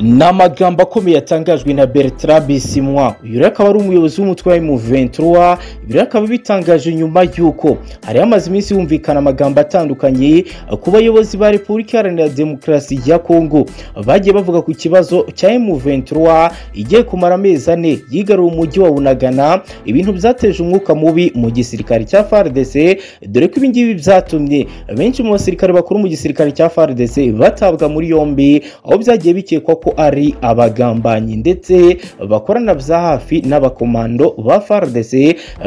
ni amagambo akomeye yatangajwe na bertrand bisimwa uyu rero akaba ari umuyobozi w'umutwe wa emuventura ibi rero akaba bitangaje nyuma y'uko hari hamaze iminsi humvikana amagambo atandukanye ku bayobozi ba repubulika iharanira demokarasi ya kongo bagiye bavuga ku kibazo cya emuventura igiye kumara amezi ane yigarura umujyi wa bunagana ibintu byateje umwuka mubi mu gisirikare cya fardc dore ko ibingibi byatumye benshi mu basirikare bakuru mu gisirikare cya fardc batabwa muri yombi aho byagiye bikekwa ko ari abagambanyi ndetse bakorana bya hafi n'abakomando ba fardc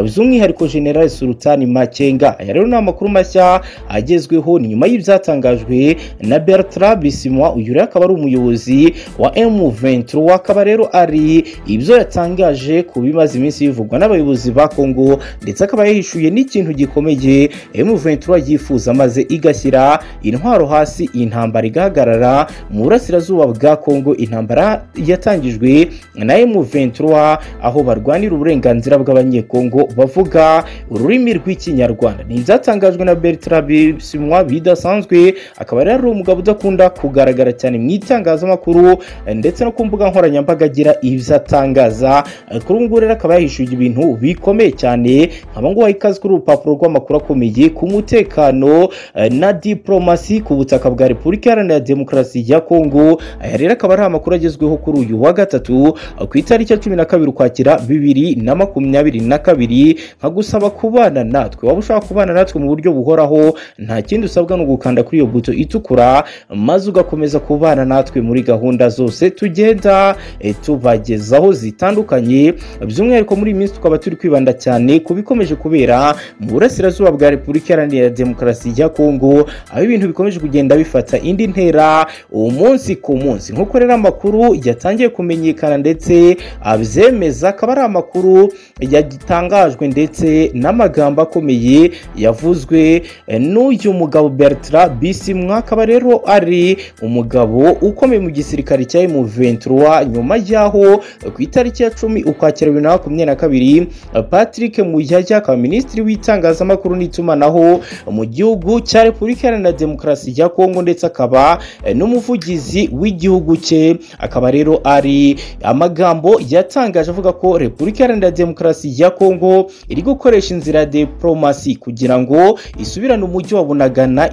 by'umwihariko general sultani makenga aya rero ni amakuru mashya agezweho ni nyuma y'ibyatangajwe na bertrand bisimwa uyu rero akaba ari umuyobozi wa m23 akaba rero ari ibyo yatangaje ku bimaze iminsi bivugwa n'abayobozi ba kongo ndetse akaba yahishuye n'ikintu gikomeye m23 yifuza maze igashyira intwaro hasi iyi ntambara igahagarara mu burasirazuba bwa kongo intambara yatangijwe na m23 aho barwanira uburenganzira bw'abanyekongo bavuga ururimi rw'ikinyarwanda ni ibyatangajwe na bertrand bisimwa bidasanzwe akaba rero ari umugabo udakunda kugaragara cyane mu itangazamakuru ndetse no ku mbuga nkoranyambaga agira ibyo atangaza kuri ubu ngubu rero akaba yahishuye ibintu bikomeye cyane nkaba nguha ikaze kuri urupapuro rw'amakuru akomeye ku mutekano na diporomasi ku butaka bwa repubulika iharanira demokarasi ya kongo aya rero akaba ari amakuru agezweho kuri uyu wa gatatu ku itariki ya cumi na kabiri ukwakira bibiri na makumyabiri na kabiri nkagusaba kubana natwe waba ushaka kubana natwe mu buryo buhoraho nta kindi usabwa ni ugukanda kuri iyo buto itukura maze ugakomeza kubana natwe muri gahunda zose tugenda tubagezaho zitandukanye by'umwihariko muri iyi minsi tukaba turi kwibanda cyane ku bikomeje kubera mu burasirazuba bwa repubulika iharanira demokarasi ya kongo aho ibintu bikomeje kugenda bifata indi ntera umunsi ku munsi nk'uko rero amakuru yatangiye kumenyekana ndetse abyemeza akaba ari amakuru yatangajwe ndetse n'amagambo akomeye yavuzwe n'uyu mugabo bertrand bisimwa akaba rero ari umugabo ukomeye mu gisirikare cya emuventura nyuma y'aho ku itariki ya cumi ukwakira bibiri na makumyabiri na kabiri patrick muyaya akaba minisitiri w'itangazamakuru n'itumanaho mu gihugu cya repubulika iharanira demokarasi ya kongo ndetse akaba n'umuvugizi w'igihugu cye akaba rero ari amagambo yatangaje avuga ko repubulika iharanira demokarasi ya kongo iri gukoresha inzira ya diporomasi kugira ngo isubirane umujyi wa bunagana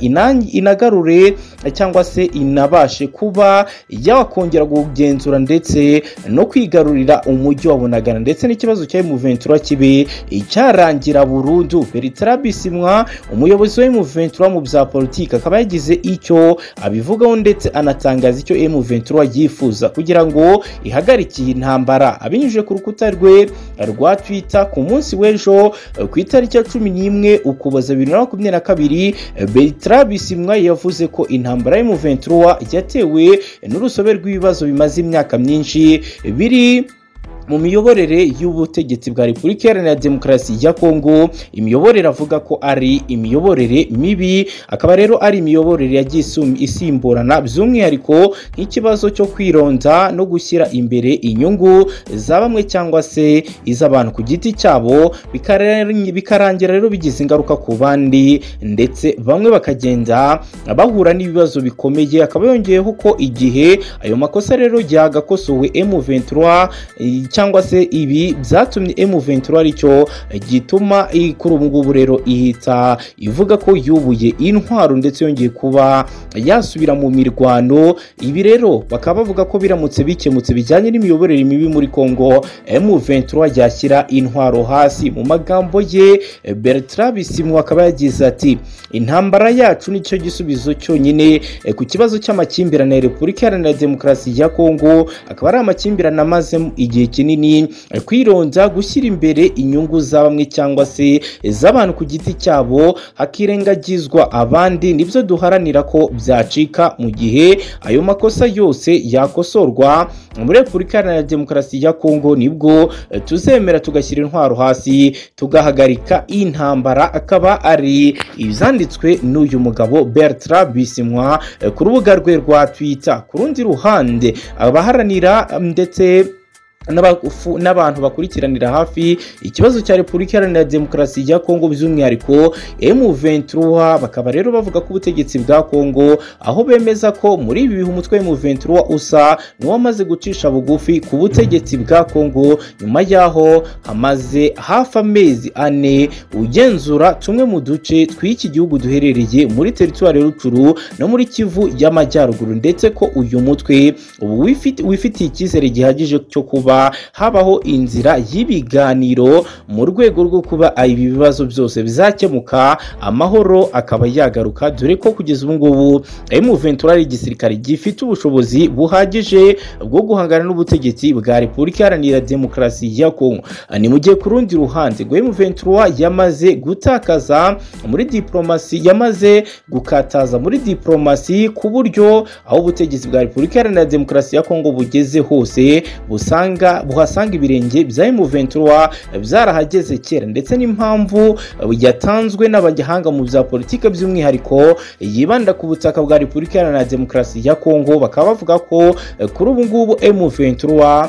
inagarure cyangwa se inabashe kuba yakongera kugenzura ndetse no kwigarurira umujyi wa bunagana ndetse n'ikibazo cya emuventura kibe cyarangira burundu bertrand bisimwa umuyobozi wa emuventura mu bya politiki akaba yagize icyo abivugaho ndetse anatangaza icyo emuventura yifuza kugira ngo ihagarike iyi ntambara abinyujije ku rukuta rwe rwa twita ku munsi w'ejo ku itariki ya cumi n'imwe ukuboza bibiri na makumyabiri na kabiri bertrand bisimwa yavuze ko intambara y'emuventura yatewe n'urusobe rw'ibibazo bimaze imyaka myinshi biri mu miyoborere y'ubutegetsi bwa repubulika iharanira demokarasi ya kongo imiyoborere avuga ko ari imiyoborere mibi akaba rero ari imiyoborere yagiye isimburana by'umwihariko nk'ikibazo cyo kwironda no gushyira imbere inyungu za bamwe cyangwa se iz'abantu ku giti cyabo bikarangira rero bigize ingaruka ku bandi ndetse bamwe bakagenda bahura n'ibibazo bikomeye akaba yongeyeho ko igihe ayo makosa rero yagakosowe M23 cyangwa se ibi byatumye M23 aricyo gituma kuri ubu ngubu rero ihita ivuga ko yubuye intwaro ndetse yongeye kuba yasubira mu mirwano ibi rero bakaba bavuga ko biramutse bikemutse bijyanye n'imiyoborere mibi muri Kongo M23 yashyira intwaro hasi mu magambo ye Bertrand Bisimwa akaba yagize ati intambara yacu nicyo gisubizo cyonyine ku kibazo cy'amakimbirane ya Repubulika Iharanira Demokarasi ya Kongo akaba ari amakimbirane amaze igihe kinini kwironza gushyira imbere inyungu za bamwe cyangwa se iz'abantu ku giti cyabo hakirengagizwa abandi nibyo duharanira ko byacika mu gihe ayo makosa yose yakosorwa muri repubulika iharanira demokarasi ya kongo nibwo tuzemera tugashyira intwaro hasi tugahagarika intambara akaba ari ibyanditswe n'uyu mugabo bertrand bisimwa ku rubuga rwe rwa twitter ku rundi ruhande abaharanira ndetse n'abantu bakurikiranira hafi ikibazo cya repubulika iharanira demokarasi ya kongo by'umwihariko M23 bakaba rero bavuga ko ubutegetsi bwa kongo aho bemeza ko muri ibi bihe umutwe M23 usa niwo wamaze gucisha bugufi ku butegetsi bwa kongo nyuma y'aho hamaze hafi amezi ane ugenzura tumwe mu duce tw'iki gihugu duherereye muri teritwari rucuru no muri kivu y'amajyaruguru ndetse ko uyu mutwe ubu wifit- wifitiye icyizere gihagije cyo kuba habaho inzira y'ibiganiro mu rwego rwo kuba ibi bibazo byose bizakemuka amahoro akaba yagaruka dore ko kugeza ubu ngubu M23 ari igisirikare gifite ubushobozi buhagije bwo guhangana n'ubutegetsi bwa Repubulika Iharanira Demokarasi ya Kongo ni mu gihe ku rundi ruhande ngo M23 yamaze gutakaza muri diplomasi yamaze gukataza muri diplomasi ku buryo aho ubutegetsi bwa Repubulika Iharanira Demokarasi ya Kongo bugeze hose busanga usanga buhasanga ibirenge bya M23 byarahageze kera ndetse n'impamvu yatanzwe n'abagihanga mu bya politike by'umwihariko yibanda ku butaka bwa Repubulika Iharanira Demokarasi ya Kongo bakaba bavuga ko eh, kuri ubu ngubu M23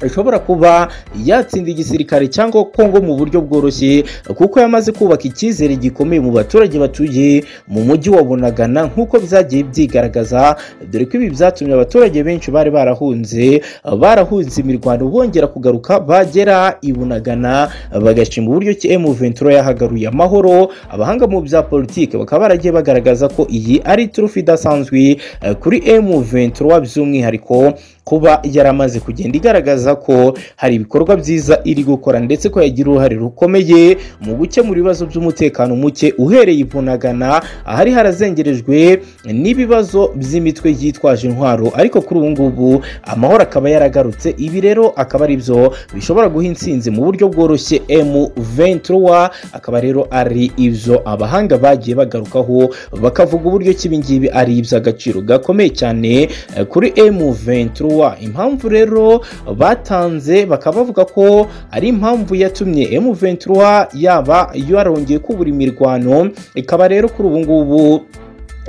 ishobora kuba yatsinda igisirikare cyangwa Kongo mu buryo bworoshye kuko yamaze kubaka icyizere gikomeye mu baturage batuye mu mujyi wa Bunagana nk'uko byagiye byigaragaza dore ko ibi byatumye abaturage benshi bari barahunze barahunze imirwano bongera kugaruka bagera i Bunagana bagashima uburyo ki M23 yahagaruye amahoro abahanga mu bya politike bakaba baragiye bagaragaza ko iyi ari turufu idasanzwe eh, kuri M23 by'umwihariko kuba yaramaze kugenda igaragaza ko hari ibikorwa byiza iri gukora ndetse ko yagira uruhare rukomeye mu gukemura ibibazo by'umutekano muke uhereye ivunagana ahari harazengerejwe n'ibibazo by'imitwe yitwaje intwaro ariko kuri ubu ngubu amahoro akaba yaragarutse ibi rero akaba ari byo bishobora guha insinzi mu buryo bworoshye M23 akaba rero ari ibyo abahanga bagiye bagarukaho bakavuga uburyo ki ibi ngibi ari iby'agaciro gakomeye cyane eh, kuri M23 impamvu rero batanze bakaba bavuga ko ari impamvu yatumye M23 yaba yarongeye kubura imirwano ikaba rero kuri ubu ngubu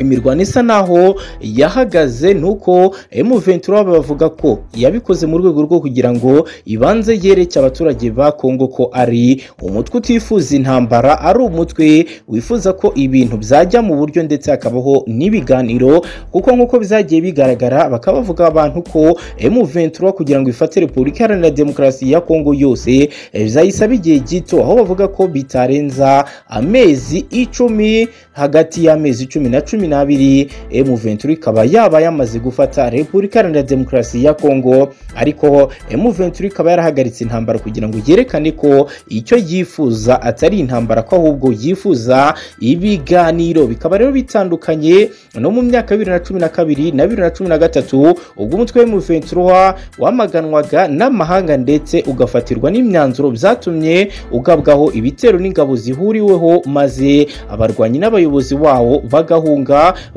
imirwano isa naho yahagaze nuko M23 bavuga ko yabikoze mu rwego rwo kugira ngo ibanze yereke abaturage ba Kongo ko ari umutwe utifuza intambara ari umutwe wifuza ko ibintu byajya mu buryo ndetse hakabaho n'ibiganiro kuko nk'uko bizagiye bigaragara bakaba bavuga abantu ko M23 kugira ngo ifate Repubulika Iharanira Demokarasi ya Kongo yose bizayisaba igihe gito aho bavuga ko bitarenza amezi icumi hagati y'amezi icumi na cumi n'abiri M23 ikaba yaba yamaze gufata Repubulika Iharanira Demokarasi ya Kongo ariko M23 ikaba yarahagaritse intambara kugira ngo yerekane ko icyo yifuza atari intambara ko ahubwo yifuza ibiganiro bikaba rero bitandukanye no mu myaka bibiri na cumi na kabiri na bibiri na cumi na gatatu ubwo umutwe w'M23 wamaganwaga n'amahanga ndetse ugafatirwa n'imyanzuro byatumye ugabwaho ibitero n'ingabo zihuriweho maze abarwanyi n'abayobozi wawo bagahunga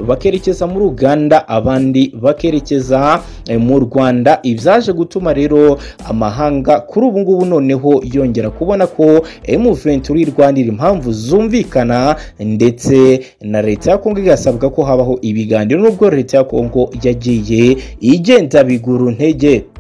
bakerekeza muri Uganda abandi bakerekeza eh, mu Rwanda ibyaje gutuma rero amahanga kuri ubu ngubu noneho yongera kubona ko M23 irwanira impamvu zumvikana ndetse na leta ya Kongo igasabwa ko habaho ibiganiro nubwo leta ya Kongo yagiye igenda biguru ntege